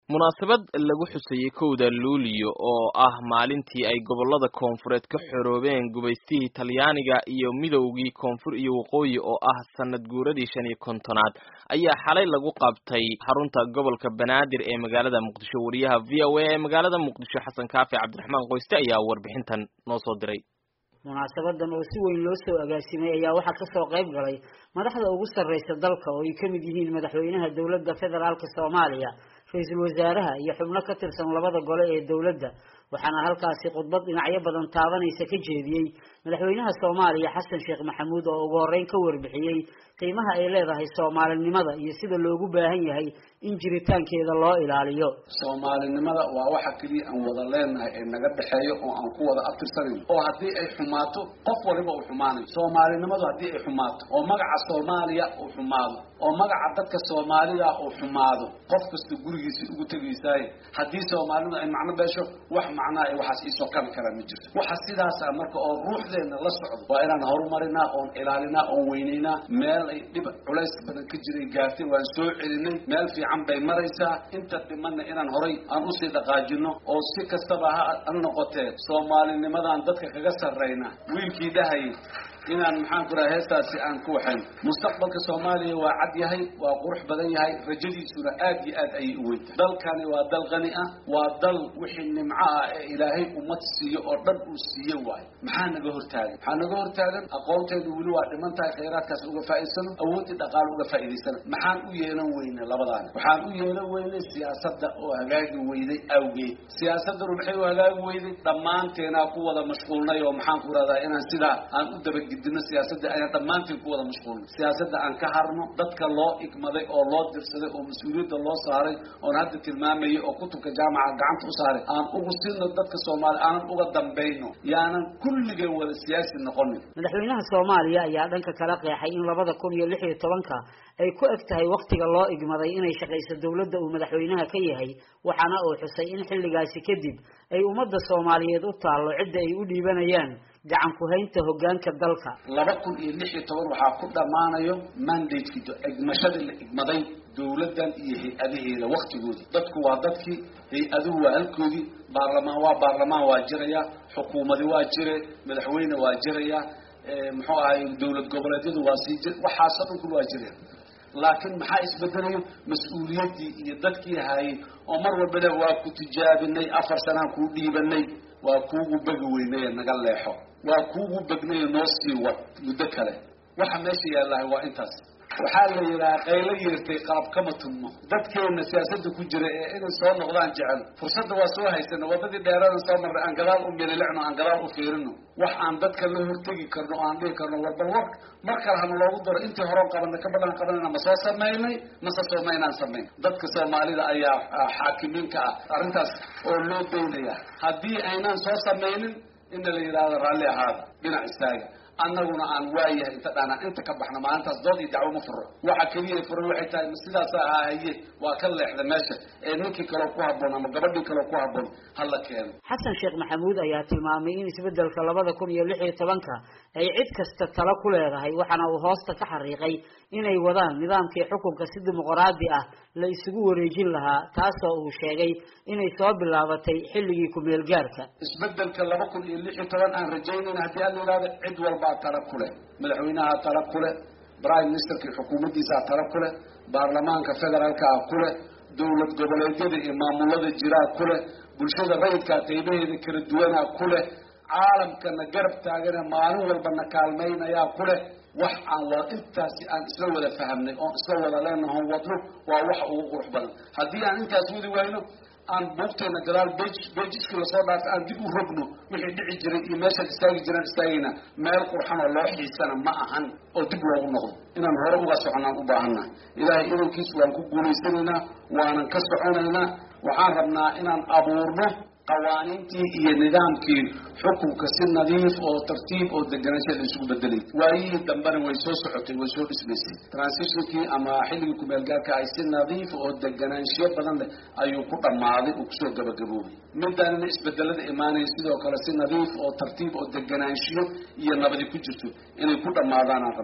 munaasabad lagu xusayey kowda luuliyo oo ah maalintii ay gobollada koonfureed ka xoroobeen gubaystihii talyaaniga iyo midowgii koonfur iyo waqooyi oo ah sanad guuradii shan iyo kontonaad ayaa xalay lagu qabtay xarunta gobolka banaadir ee magaalada muqdisho wariyaha v o a ee magaalada muqdisho xasan kaafi cabdiraxmaan qoyste ayaa warbixintan noo soo diray munaasabadan oo si weyn loo soo agaasimay ayaa waxaa kasoo qayb galay madaxda ugu sarreysa dalka oo ay ka mid yihiin madaxweynaha dowladda federaalk soomaaliya ra-iisul wasaaraha iyo xubno ka tirsan labada gole ee dowladda waxaana halkaasi khudbad dhinacyo badan taabanaysa ka jeediyey madaxweynaha soomaaliya xasan sheekh maxamuud oo ugu horreyn ka warbixiyey qiimaha ay leedahay soomaalinimada iyo sida loogu baahan yahay in jiritaankeeda loo ilaaliyo soomaalinimada waa waxa keliya aan wada leenahay ee naga dhexeeyo oo aan ku wada abtirsanayn oo haddii ay xumaato qof waliba uu xumaanayo soomaalinimadu haddii ay xumaato oo magaca soomaaliya uu xumaado oo magaca dadka soomaalida uu xumaado qof kasta gurigiisa ugu tegaysaaye haddii soomaalinimadu ay macno beesho wax macnaa ay waxaas iisoo kabi karaan ma jirto waxa sidaas ah marka oo ruuxdeena la socdo waa inaan horumarinaa oon ilaalinaa oon weynaynaa meel ay dhib culays badan ka jiray gaartay waan soo celinay meel fiican bay maraysaa inta dhimanna inaan horay aan usii dhaqaajino oo si kastaba ha noqotee soomaalinimadan dadka kaga sarrayna wiilkii dhahayay inaan maxaan ku raha heestaasi aan ku waxayn mustaqbalka soomaaliya waa cad yahay waa qurux badan yahay rajadiisuna aad iyo aad ayay u weyntahay dalkani waa dal qani ah waa dal wixii nimco ah ee ilaahay ummad siiyo oo dhan uu siiye waayo maxaa naga hortaagan maxaa naga hortaagan aqoonteedu weli waa dhiman tahay khayraadkaas uga faa'iidsano awooddii dhaqaale uga faa'iidaysana maxaan u yeelan weynay labadaani waxaan u yeelan weynay siyaasadda oo hagaagi weyday awgeed siyaasaddanu maxay u hagaagi weyday dhammaanteenaa ku wada mashquulnay oo maxaan ku rahdaa inaan sidaa aan u dabagid dino siyaasadda ayaan dhammaantiin ku wada mashquulnay siyaasadda aan ka harno dadka loo igmaday oo loo dirsaday oo mas-uuliyadda loo saaray oon hadda tilmaamayay oo kutubka jaamaca gacanta u saaray aan ugu sino dadka soomaaliya aanan uga dambayno yaanan kulligeen wada siyaasi noqonin madaxweynaha soomaaliya ayaa dhanka kala qeexay in labada kun iyo lix iyo tobanka ay ku eg tahay wakhtiga loo igmaday inay shaqayso dowladda uu madaxweynaha ka yahay waxaana uu xusay in xilligaasi kadib ay ummadda soomaaliyeed u taallo cidda ay u dhiibanayaan gacan ku-haynta hoggaanka dalka laba kun iyo lix iyo toban waxaa ku dhammaanayo mandateki egmashadii la igmaday dowladdan iyo hay-adaheeda waktigoodii dadku waa dadkii hay-aduhu waa halkoodii baarlamaan waa baarlamaan waa jiraya xukuumadi waa jire madaxweyne waa jiraya muxuu ahay dowlad goboleedyadu waa sii jir waxaasoo dhan kul waa jiraya laakiin maxaa isbedelayo mas-uuliyaddii iyo dadkii haayay oo mar walbana waa ku tijaabinay afar sanaan kuu dhiibanay waa kuugu begi weynaye naga leexo waa kuugu begnaye noo sii wad muddo kale waxa meesha yaallahay waa intaas waxaa la yidhaha qaylo yeertay qalab kama tunmo dadkeena siyaasadda ku jira ee inay soo noqdaan jecel fursadda waa soo haysano waddadii dheeradan soo marnay aan gadaal u mililicno aan gadaal u fiirino wax aan dadka la hortegi karno o aan dhihi karno war bal war mar kale hana loogu daro intii horon qabanay ka badan qabanayna ma soo samaynay mase soomaynaan samayn dadka soomaalida ayaa xaakimiinka ah arrintaas oo loo daynaya haddii aynaan soo samaynin ina la yidhaahdo raalli ahaada dhinac istaaga annaguna aan waayahay inta dhaanaan inta ka baxno maalintaas dood iyo dacwo ma furo waxa keliya furan waxay tahay sidaasa ahaa haye waa ka leexda meesha ee ninkii kaleo ku habboon ama gabadhii kaleo ku habboon hala keeno xasan sheekh maxamuud ayaa tilmaamay in isbeddelka labada kun iyo lix iyo tobanka ay cid kasta talo ku leedahay waxaana uu hoosta ka xariiqay inay wadaan nidaamkii xukunka si dimuqraadi ah la isugu wareejin lahaa taasoo uu sheegay inay soo bilaabatay xilligii ku-meel gaarka isbeddelka laba kun iyo lix iyo toban aan rajaynayna haddii aan la yidhahdo cid walbaa tala ku leh madaxweynaha tala ku leh prime ministerkii xukuumaddiisaa tala ku leh baarlamaanka federaalkaa ku leh dowlad goboleedyada iyo maamulada jiraa ku leh bulshada rayidkaa qaybaheeda kala duwanaa ku leh caalamkana garab taagane maalin walbana kaalmaynayaa ku leh wax aan wa intaasi aan isla wada fahamnay oon isla wada leenaho wadno waa wax ugu qurux badan haddii aan intaas wadi wayno aan buugteena gadaal bej bejiskii lasoo dhaafay aan dib u rogno wixii dhici jiray iyo meeshaan istaagi jiraan istaagayna meel qurxan oo loo xiisana ma ahan oo dib loogu noqdo inaan hore uga soconaan u baahannahay ilaahay inankiis waan ku guulaysanaynaa waanan ka soconaynaa waxaan rabnaa inaan abuurno qawaaniintii iyo nidaamkii xukunka si nadiif oo tartiib oo deganaansha la isugu bedelay waayihii dambena way soo socotay way soo dhismaysay transitionkii ama xilligii kumeel-gaarka ay si nadiif oo deganaanshiyo badan leh ayuu ku dhammaaday uu kusoo gabagaboobay midaanina isbedelada imaanaya sidoo kale si nadiif oo tartiib oo deganaanshiyo iyo nabadi ku jirto inay ku dhammaadaanaan rabnaa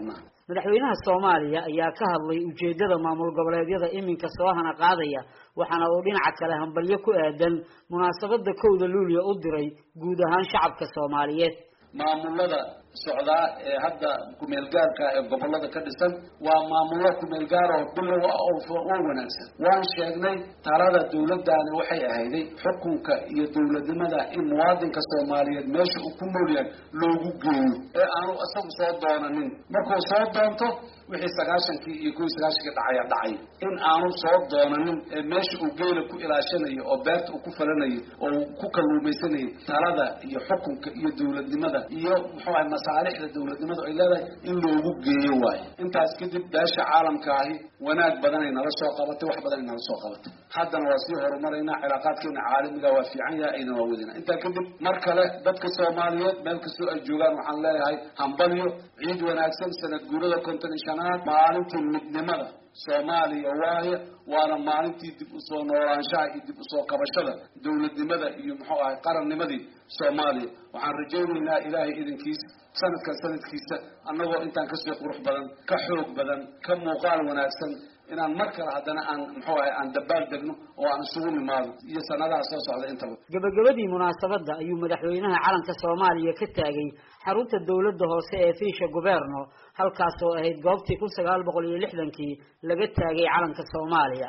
madaxweynaha soomaaliya ayaa ka hadlay ujeedada maamul goboleedyada iminka soo hana qaadaya waxaana uu dhinaca kale hambalyo ku aadan munaasabada kowda luuliya u diray guud ahaan shacabka soomaaliyeed maamulada socdaa ee hadda kumeelgaarka ee gobolada ka dhisan waa maamullo kumeelgaar oo bilow ah oo wanaagsan waan sheegnay talada dawladdaani waxay ahayday xukunka iyo dawladnimada in muwaadinka soomaaliyeed meesha uu ku nool yahay loogu geeyo ee aanu isagu soo doonanin markuu soo doonto wixii sagaashankii iyo kuwii sagaashankii dhacaya dhacay in aanu soo doonanin ee meesha uu geela ku ilaashanayo oo beerta uu ku falanayo oo uu ku kalluumaysanayay talada iyo xukunka iyo dawladnimada iyo muxuu ahay masaalixda dawladnimadu ay leedahay in loogu geeyo waayo intaas kadib beesha caalamka ahi wanaag badanay nala soo qabatay wax badanay nala soo qabatay haddana waa sii horumaraynaa cilaaqaadkeena caalamiga waa fiican yahay ayna waa wadina intaa kadib mar kale dadka soomaaliyeed meel kastoo ay joogaan waxaan leeyahay hambalyo ciid wanaagsan sanad guurada konton iyo shanaad maalintii midnimada soomaaliya waaye waana maalintii dib usoo noolaanshaha iyo dib usoo kabashada dawladnimada iyo muxuu ahay qarannimadii soomaaliya waxaan rajaynaynaa ilaahay idinkiisa sanadkan sanadkiisa annagoo intaan kasii qurux badan ka xoog badan ka muuqaal wanaagsan inaan mar kale haddana aan muxuu ahay aan dabaal degno oo aan isugu nimaado iyo sanadaha soo socda intaba gabagabadii munaasabadda ayuu madaxweynaha calanka soomaaliya ka taagay xarunta dawladda hoose ee fiisha guberno halkaas oo ahayd goobtii kun sagaal boqol iyo lixdankii laga taagay calanka soomaaliya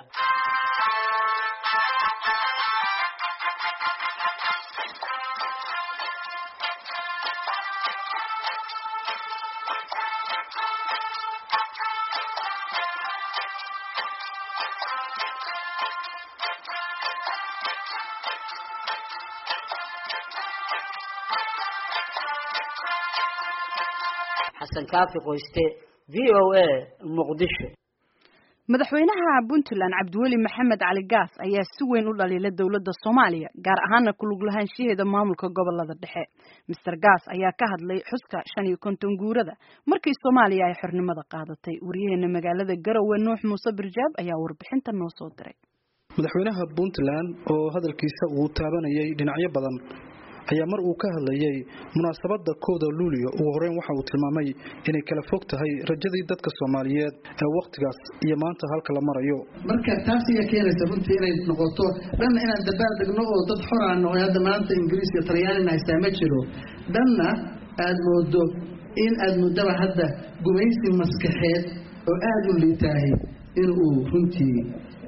xasan kaafi qoyste v o a muqdisho madaxweynaha puntland cabdiweli maxamed cali gaas ayaa si weyn u dhaliila dowladda soomaaliya gaar ahaana kulug lahaanshaheeda maamulka gobolada dhexe master gaas ayaa ka hadlay xuska shan iyo konton guurada markii soomaaliya ay xornimada qaadatay waryaheena magaalada garowe nuux muuse birjaab ayaa warbixinta noo soo diray madaxweynaha puntland oo hadalkiisa uu taabanayay dhinacyo badan ayaa mar uu ka hadlayay munaasabada kooda luulio ugu horeyn waxa uu tilmaamay inay kala fog tahay rajadii dadka soomaaliyeed ee wakhtigaas iyo maanta halka la marayo marka taas ayaa keenaysa runtii inay noqoto dhanna inaan dabaal degno oo dad xoraan oo hadda maanta ingiriis iyo talyaanina haystaa ma jiro dhanna aada moodo in aada muddaba hadda gumaysi maskaxeed oo aada u liitaahay in uu runtii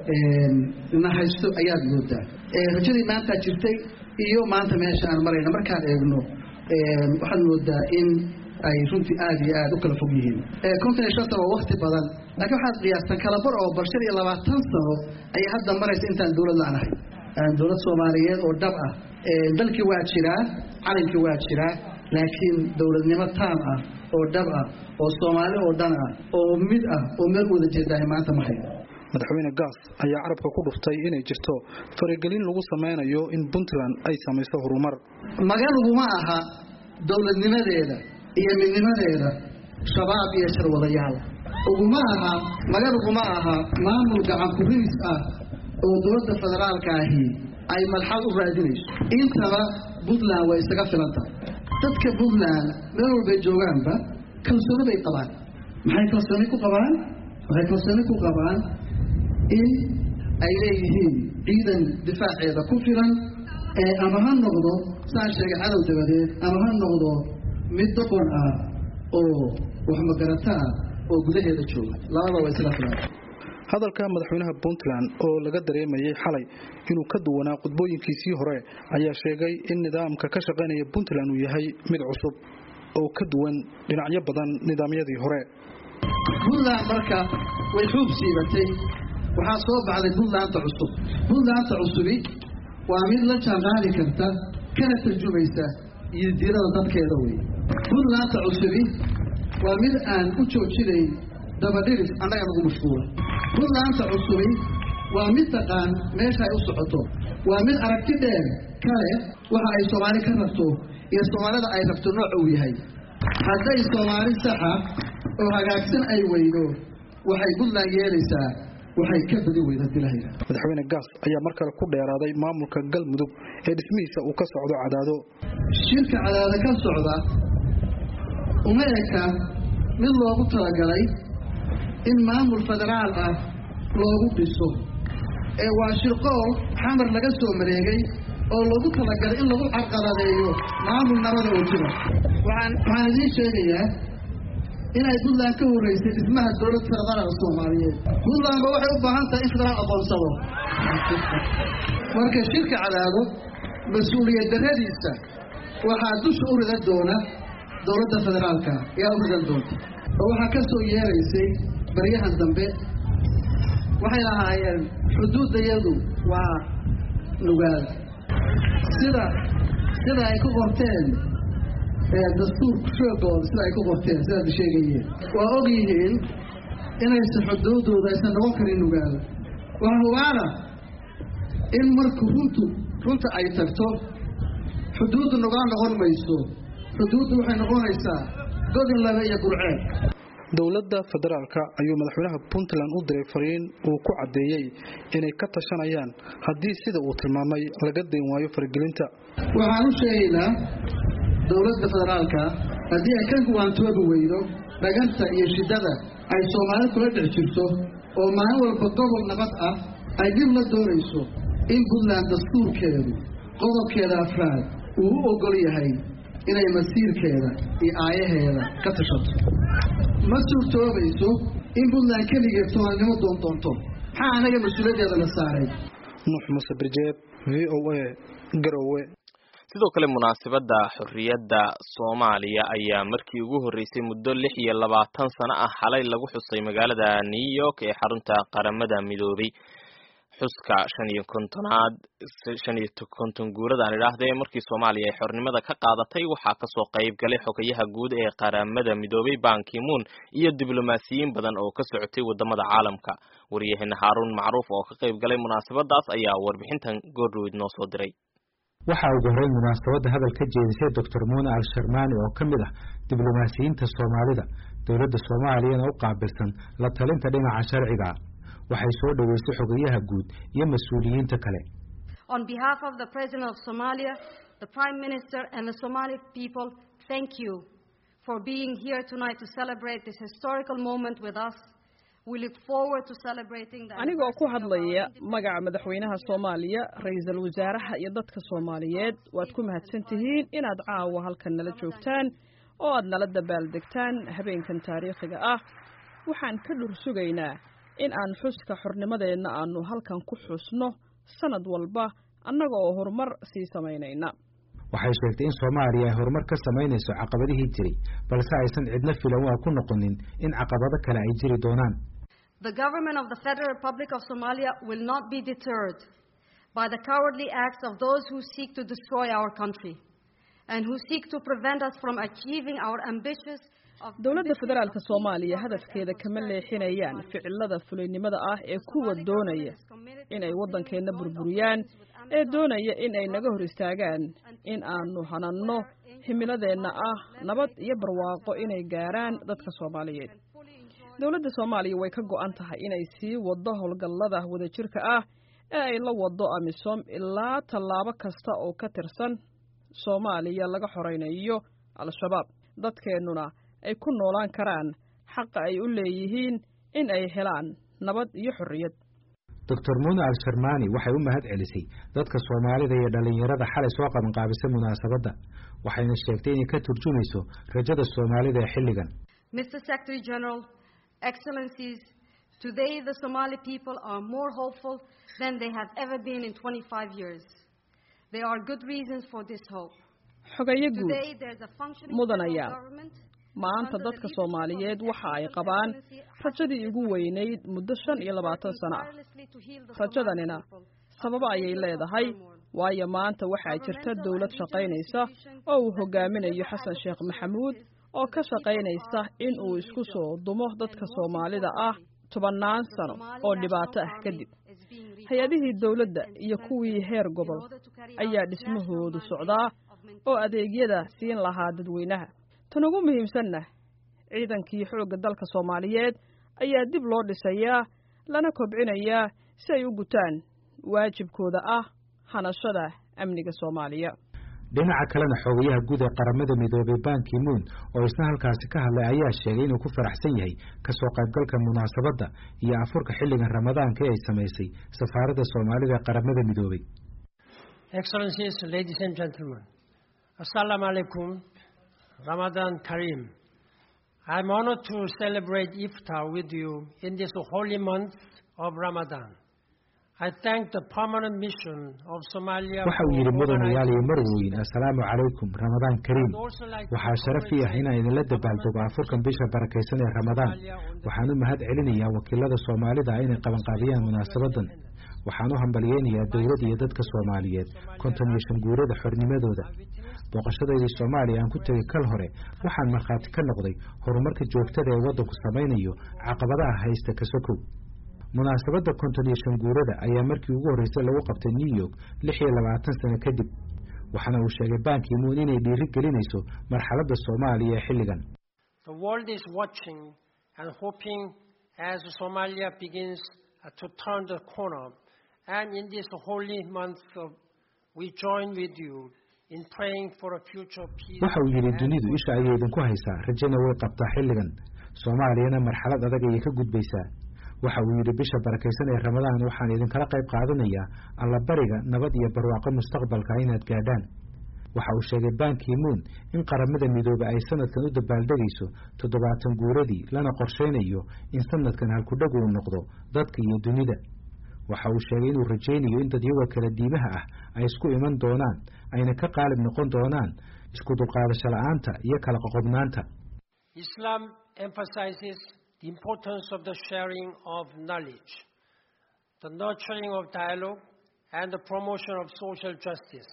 na haysto ayaad moodaa rajadii maantaa jirtay iyo maanta meesha aan marayna markaan eegno waxaad moodaa in ay runtii aada iyo aada u kala fog yihiin konton iyo shan sano waa wakti badan laakiin waxaad qiyaastaan kalabar oo bal shan iyo labaatan sano ayay hadda maraysa intaan dowlad la-aanahay dowlad soomaaliyeed oo dhab ah dalkii waa jiraa calankii waa jiraa laakiin dowladnimo taam ah oo dhab ah oo soomaali oo dhan ah oo mid ah oo meel wada jeedaahay maanta ma hayo madaxweyne gaas ayaa carabka ku dhuftay inay jirto faragelin lagu samaynayo in puntland ay samayso horumar magaluguma aha dowladnimadeeda iyo midnimadeeda shabaab iyo sharwadayaal uguma aha magaluguma aha maamul gacan kuriis ah oo dowladda federaalka ahi ay malxad u raadinayso intaba puntland way isaga filan tahay dadka puntland meel walbay joogaanba kalsooni bay qabaan maxay kalsooni ku qabaan waxay kalsooni ku qabaan in ay leeyihiin ciidan difaaceeda ku filan ama ha noqdo saan sheegay cadow dabadeed ama ha noqdo mid doqon ah oo waxmagarata ah oo gudaheeda jooga labada waa isla filan hadalka madaxweynaha puntland oo laga dareemayay xalay inuu ka duwanaa qudbooyinkiisii hore ayaa sheegay in nidaamka ka shaqaynaya puntland uu yahay mid cusub oo ka duwan dhinacyo badan nidaamyadii hore puntland marka way xuub siibatay waxaa soo baxday puntlandta cusub puntlandta cusubi waa mid la jaanqaadi karta kana tarjumaysa iyo diirada dadkeeda wey puntlandta cusubi waa mid aan u joojinayn dabadhiris annaga nagu mashquula puntlandta cusubi waa mid taqaan meesha ay u socoto waa mid aragti dheer kale waxa ay soomaali ka rabto iyo soomaalida ay rabto nooca uu yahay hadday soomaali saxa oo hagaagsan ay weydo waxay puntland yeelaysaa waxay ka badi weyda dilahayda madaxweyne gaas ayaa mar kale ku dheeraaday maamulka galmudug ee dhismihiisa uu ka socdo cadaado shirka cadaado ka socda uma eka mid loogu talagalay in maamul federaal ah loogu dhiso ee waa shirqool xamar laga soo mareegay oo loogu talagalay in lagu carqaladeeyo maamul nabada oo jira waxaan waxaan idiin sheegayaa inay puntland ka horreysay dhismaha dowlad federaalka soomaaliyeed puntlandba waxay u baahan tahay in federaal aqoonsado marka shirka cadaado mas-uuliyad darradiisa waxaa dusha u ridan doona dowladda federaalka ayaa u ridan doonta oo waxaa ka soo yeeraysay baryahan dambe waxay lahaayeen xuduuddayadu waa nugaal sida sida ay ku qorteen dastuurku shoogooda sida ay ku qorteen sidaad sheegayeen waa og yihiin inaysan xuduuddooda aysan noqon karin nugaal waa hubaana in marku runtu runta ay tagto xuduuddu nugaal noqon mayso xuduuddu waxay noqonaysaa godin labe iyo gurceed dowladda federaalka ayuu madaxweynaha puntland u diray fariin uu ku caddeeyey inay ka tashanayaan haddii sida uu tilmaamay laga dayn waayo faragelinta waxaan u sheegaynaa dowladda federaalka haddii ay ka waantoobi weydo dhaganta iyo shiddada ay soomaali kula dhex jirto oo maalin walba gobol nabad ah ay dib la doonayso in puntland dastuurkeedu qodobkeeda afraad uu u oggol yahay inay masiirkeeda iyo aayaheeda ka tashato ma suurtoobayso in puntland keligeed soomaalinimo doondoonto maxaa anaga mas-uuliyaddeeda la saaray nuux muse birjeeb v o a garowe sidoo kale munaasabadda xorriyadda soomaaliya ayaa markii ugu horreysay muddo lix iyo labaatan sano ah xalay lagu xusay magaalada new york ee xarunta qaramada midoobay xuska shan iyo kontonaad shan iyo konton guurada aan idhaahdee markii soomaaliya ay xornimada ka qaadatay waxaa kasoo qayb galay xogayaha guud ee qaramada midoobay bankimuun iyo diblomaasiyiin badan oo ka socotay wadamada caalamka waryaheena haaruun macruuf oo ka qayb galay munaasabadaas ayaa warbixintan goordhoweyd noo soo diray waxaa ugu horreyn munaasabadda hadal ka jeedisay doctor muune al sharmaani oo ka mid ah diblomaasiyiinta soomaalida dowladda soomaaliyana u qaabilsan la talinta dhinaca sharciga waxay soo dhoweysay xogayaha guud iyo mas-uuliyiinta kale On behalf of the President of Somalia, the Prime Minister and the Somali people, thank you for being here tonight to celebrate this historical moment with us. We look forward to celebrating the anigoo ku hadlaya magaca madaxweynaha soomaaliya ra-iisul wasaaraha iyo dadka soomaaliyeed waad ku mahadsan tihiin inaad caawa halkan nala joogtaan oo aad nala dabaaldegtaan habeenkan taariikhiga ah waxaan ka dhur sugaynaa in aan xuska xornimadeenna aanu halkan ku xusno sanad walba annaga oo horumar sii samaynayna waxay sheegtay in soomaaliya ay horumar ka samaynayso caqabadihii jiray balse aysan cidna filan waa ku noqonin in caqabado kale ay jiri doonaan The government of the Federal Republic of Somalia will not be deterred by the cowardly acts of those who seek to destroy our country and who seek to prevent us from achieving our ambitious dowladda federaalka soomaaliya hadafkeeda kama leexinayaan ficilada fulaynimada ah ee kuwa doonaya inay waddankeenna burburiyaan ee doonaya in ay naga hor istaagaan in aanu hananno himiladeenna ah nabad iyo barwaaqo inay gaaraan dadka soomaaliyeed dowladda soomaaliya way ka go'an tahay inay sii waddo howlgallada wadajirka ah ee ay la waddo amisom ilaa tallaabo kasta oo ka tirsan soomaaliya laga xoraynayo al-shabaab dadkeennuna ay ku noolaan karaan xaqa ay u leeyihiin in ay helaan nabad iyo xorriyad doctor muune al sharmaani waxay u mahad celisay dadka soomaalida iyo dhallinyarada xalay soo qabanqaabisay munaasabadda waxayna sheegtay inay ka turjumayso rajada soomaalida ee xilligan Mr. Secretary General, Excellencies, today the Somali people are more hopeful than they have ever been in 25 years. There are good reasons for this hope. xogayo guud Today there's a functioning mudanayaan federal government maanta dadka soomaaliyeed waxa ay qabaan rajadii ugu weynayd muddo shan iyo labaatan sano ah rajadanina sababo ayay leedahay waayo maanta waxaa jirta dowlad shaqaynaysa oo uu hogaaminayo xasan sheekh maxamuud oo ka shaqaynaysa in uu isku soo dumo dadka soomaalida ah tobannaan sano oo dhibaato ah kadib hay-adihii dowladda iyo kuwii heer gobol ayaa dhismahoodu socdaa oo adeegyada siin lahaa dadweynaha tan ugu muhiimsanna ciidankii xoogga dalka soomaaliyeed ayaa dib loo dhisayaa lana kobcinayaa si ay u gutaan waajibkooda ah hanashada amniga soomaaliya dhinaca kalena xogayaha guud ee qaramada midoobay banki moon oo isna halkaasi ka hadlay ayaa sheegay inuu ku faraxsan yahay kasoo qaybgalka munaasabadda iyo afurka xilligan ramadaanka ee ay samaysay safaaradda soomaalida ee qaramada midoobay Excellencies, ladies and gentlemen, Assalamu alaikum, Ramadan Kareem. I'm honored to celebrate Iftar with you in this holy month of Ramadan. I thank the permanent mission of Somalia waxa uu yidhi mudan yaal iyo marweyn assalaamu calaykum ramadaan kariim waxaa sharaf ii ah inaan idinla dabaaldego afurkan bisha barakaysan ee ramadaan waxaan u mahad celinayaa wakiilada soomaalida ah inay qabanqaabiyaan munaasabadan waxaan u hambalyeynayaa dowladda iyo dadka soomaaliyeed konton iyo shan guurada xornimadooda booqashadaydii soomaaliya aan ku tegay kal hore waxaan markhaati ka noqday horumarka joogtada ee waddanku samaynayo caqabadaha haysta kasokow munaasabadda konton iyo shan guurada ayaa markii ugu horreysay lagu qabtay new york lix iyo labaatan sano kadib waxaana uu sheegay banki moon inay dhiiri gelinayso marxaladda soomaaliya ee xilligan The world is watching and hoping as Somalia begins to turn the corner. And in this holy month, of, we join with you in praying for a future peace. waxa uu yidhi dunidu isha ayay idinku haysaa rajana way qabtaa xilligan soomaaliyana marxalad adag ayay ka gudbaysaa waxa uu yidhi bisha barakaysan ee ramadaan waxaan idinkala qayb qaadanayaa allabariga nabad iyo barwaaqo mustaqbalka inaad gaadhaan waxa uu sheegay banki moon in qaramada midoobe ay sanadkan u dabaaldegayso toddobaatan guuradii lana qorshaynayo in sanadkan halkudhagu uu noqdo dadka iyo dunida waxa uu sheegay inuu rajaynayo in dadyaga kala diimaha ah ay isku iman doonaan ayna ka qaalib noqon doonaan isku dulqaadasho la'aanta iyo kala qoqobnaanta Islam emphasizes the importance of the sharing of knowledge, the nurturing of dialogue, and the promotion of social justice.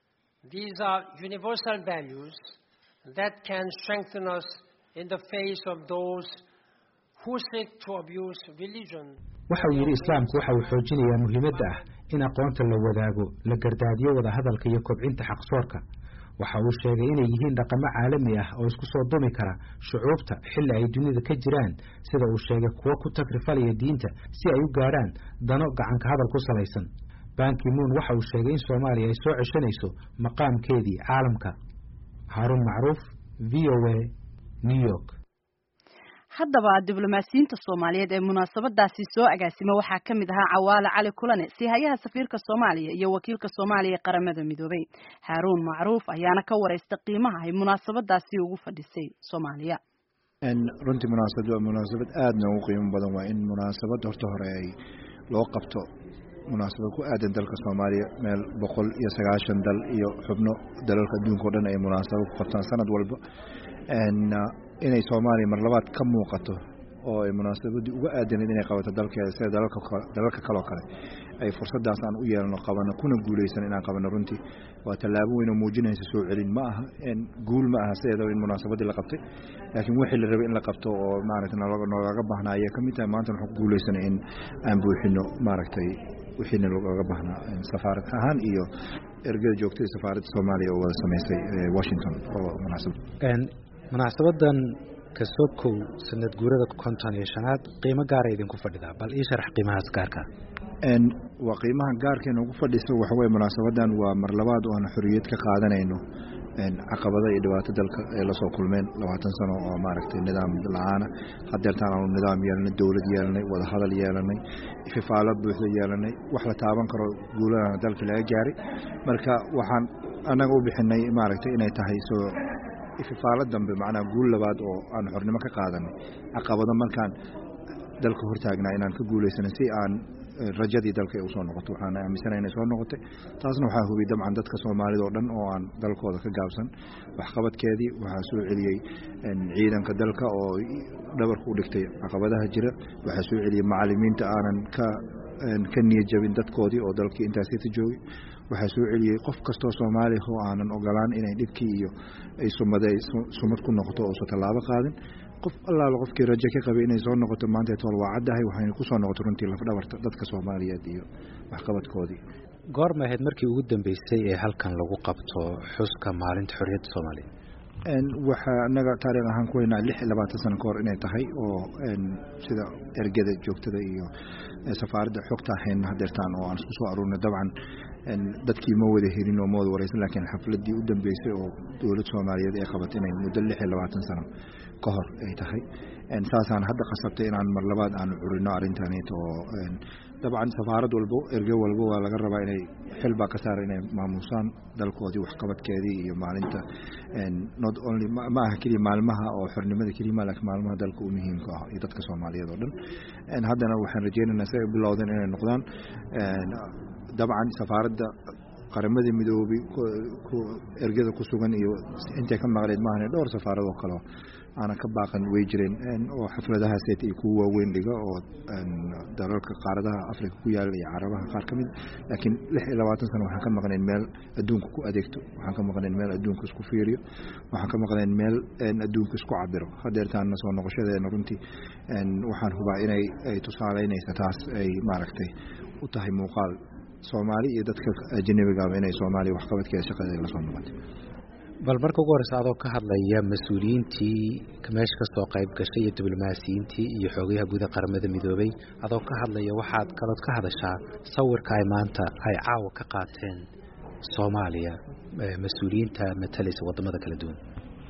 These are universal values that can strengthen us in the face of those who seek to abuse religion. waxa uu yidhi islaamku waxa uu xoojinayaa muhiimadda ah in aqoonta la wadaago la gardaadiyo wada hadalka iyo kobcinta xaqsoorka waxa uu sheegay inay yihiin dhaqamo caalami ah oo isku soo dumi kara shucuubta xilli ay dunida ka jiraan sida uu sheegay kuwo ku tagrifalaya diinta si ay u gaadhaan dano gacanka hadal ku salaysan banki moon waxa uu sheegay in soomaaliya ay soo ceshanayso maqaamkeedii caalamka haaruun macruuf v o a new york haddaba diblomaasiyiinta soomaaliyeed ee munaasabadaasi soo agaasima waxaa ka mid ahaa cawaale cali kulane siihayaha safiirka soomaaliya iyo wakiilka soomaaliya ee qaramada midoobay haaruun macruuf ayaana ka wareysta qiimaha ay munaasabadaasi ugu fadhisay soomaaliya runtii munaasabad waa munaasabad aada noogu qiimo badan waa in munaasabad horta hore ay loo qabto munaasabad ku aadan dalka soomaaliya meel boqol iyo sagaashan dal iyo xubno dalalka adduunka o dhan ay munaasabad ku qabtaan sanad walba inay soomaaliya mar labaad ka muuqato oo ay munaasabadii uga aadaneed inay qabato dalkeeda sida dalalka kaloo kale ay fursadaas aan u yeelno qabano kuna guuleysan inaan qabano runtii waa tallaabo weyn oo muujinaysa soo celin ma aha guul ma aha sideedaba in munaasabadii la qabtay laakiin wixii la rabay in la qabto oo maaragtay noogaga baahnaa ayay ka mid tahay maanta waxaan ku guuleysanay in aan buuxino maaragtay wixiina looga baahnaa safaarad ahaan iyo ergada joogtada safaaradda soomaaliya oo wada samaysay washington oo munaasabad munaasabadan kasokow sanad guurada konton iyo shanaad qiimo gaara idinku fadhidaa bal ii sharax qiimahaas gaarka waa qiimaha gaarkeena ugu fadhisa waxaweye munaasabadan waa mar labaad oo aan xoriyad ka qaadanayno caqabada iyo dhibaato dalka ay lasoo kulmeen labaatan sano oo maaragtay nidaam la-aana hadeertaan aanu nidaam yeelanay dowlad yeelanay wadahadal yeelanay ififaalo buuxda yeelanay wax la taaban karo guuladana dalka laga gaaray marka waxaan annaga u bixinay maaragtay inay tahay soo ififaalo dambe macnaha guul labaad oo aan xornimo ka qaadanay caqabado markaan dalka hortaagnaa inaan ka guulaysanay si aan rajadii dalka ay usoo noqoto waxaan aaminsana inay soo noqotay taasna waxaa hubiyey dabcan dadka soomaalida oo dhan oo aan dalkooda ka gaabsan waxqabadkeedii waxaa soo celiyey ciidanka dalka oo dhabarka u dhigtay caqabadaha jira waxaa soo celiyey macalimiinta aanan ka ka niyajabin dadkoodii oo dalkii intaasita joogay waxaa soo celiyey qof kastoo soomaaliya oo aanan ogolaan inay dhibkii iyo ay sumada sumad ku noqoto oosan tallaabo qaadin qof allaala qofkii rajo ka qabay inay soo noqoto maanta tool waa caddahay waxayna ku soo noqoto runtii lafdhabarta dadka soomaaliyeed iyo waxqabadkoodii goorma ahayd markii ugu dambeysay ee halkan lagu qabto xuska maalinta xorriyadda soomaaliya waxaa anaga taariikh ahaan ku weynaa lix iyo labaatan sano kahor inay tahay oo sida ergada joogtada iyo safaaradda xogta ahayn hadeertaan oo aan isku soo aruurnay dabcan dadkii ma wada helin oo ma wada wareysan laakiin xafladii u dambeysay oo dowlad soomaaliyeed ay qabatay inay muddo lix iyo labaatan sano ka hor ay tahay saasaan hadda qasabtay inaan mar labaad aanu curino arrintaneet oo dabcan safaarad walbo erge walbo waa laga rabaa inay xil baa ka saara inay maamuusaan dalkoodii waxqabadkeedii iyo maalinta not only ma aha keliya maalmaha oo xornimada kelima laakiin maalmaha dalka u muhiimka ah iyo dadka soomaaliyeed oo dhan haddana waxaan rajeynaynaa si ay bilowdeen inay noqdaan dabcan safaaradda qaramada midoobay ergada ku sugan iyo intay ka maqleed maahan dhowr safaarad oo kaleo aanan ka baaqan way jireen oo xafladahaaseta iyo kuwa waaweyn dhiga oo dalalka qaaradaha africa ku yaala iyo carabaha qaar ka mid laakiin lix iyo labaatan sano waxaan ka maqnayn meel adduunka ku adeegto waxaan ka maqnayn meel adduunka isku fiiriyo waxaan ka maqnayn meel adduunka isku cabiro hadeertaana soo noqoshadeena runtii waxaan hubaa inay ay tusaaleynaysa taas ay maaragtay u tahay muuqaal soomaali iyo dadka ajanabigaaba inay soomaaliya waxqabadkeeda shaqadeeda lasoo noqotay bal marka ugu horeysa adoo ka hadlaya mas-uuliyiintii meesha kasoo qayb gashay iyo diblomaasiyiintii iyo xoogayaha guuda qaramada midoobay adoo ka hadlaya waxaad kalood ka hadashaa sawirka ay maanta ay caawa ka qaateen soomaaliya mas-uuliyiinta matalaysa wadamada kala duwan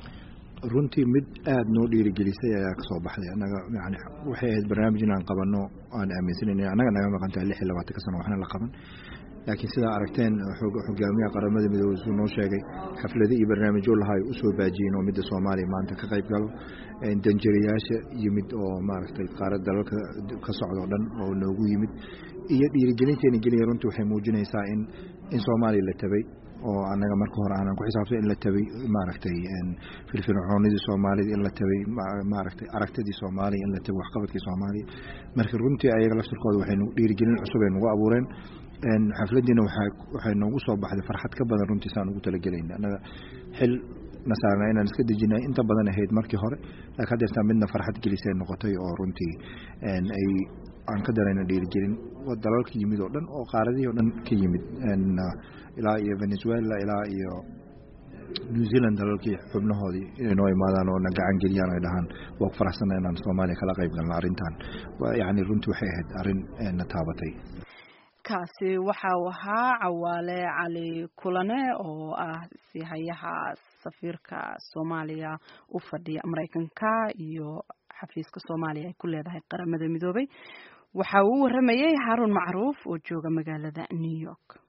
runtii mid aada noo dhiirigelisay ayaa kasoo baxday annaga yani waxay ahayd barnaamij inaan qabano aan aaminsanan annaga naga maqantahay lix iyo labaatanka sano waxna la qaban laakiin sidaa aragteen xogaamiyaha qaramada midoobey suu noo sheegay xaflado iyo barnaamijyo lahaa usoo baajiyeen oo midda soomaaliya maanta ka qayb galo danjirayaasha yimid oo maaragtay qaarad dalalka ka socda o dhan oo noogu yimid iyo dhiirigelinteena geliya runtii waxay muujinaysaa in in soomaaliya la tabay oo annaga marka hore aanan ku xisaabsan in la tabay maaragtay firfircoonidii soomaalida in la tabay maaragtay aragtidii soomaaliya in la tabay waxqabadkii soomaaliya marka runtii ayaga laftirkooda waxay dhiirigelin cusub ay nagu abuureen xafladiina waxay noogu soo baxday farxad ka badan runtii saan ugu talagelayna annaga xil nasaarna inaan iska dejinay inta badan ahayd markii hore laakiin hadeertaa midna farxad gelisay noqotay oo runtii ay aan ka darayna dhiirigelin dalalka yimid oo dhan oo qaaradihii o dhan ka yimid ilaa iyo venezuela ilaa iyo new zealand dalalkii xubnahoodii inay noo imaadaan oo na gacan geliyaan ay dhahaan waa ku faraxsana inaan soomaaliya kala qayb galno arrintan yani runtii waxay ahayd arrin na taabatay kaasi waxa uu ahaa cawaale cali kulane oo ah sihayaha safiirka soomaaliya u fadhiya mareykanka iyo xafiiska soomaaliya ay ku leedahay qaramada midoobay waxa uu u waramayay xaarun macruuf oo jooga magaalada new york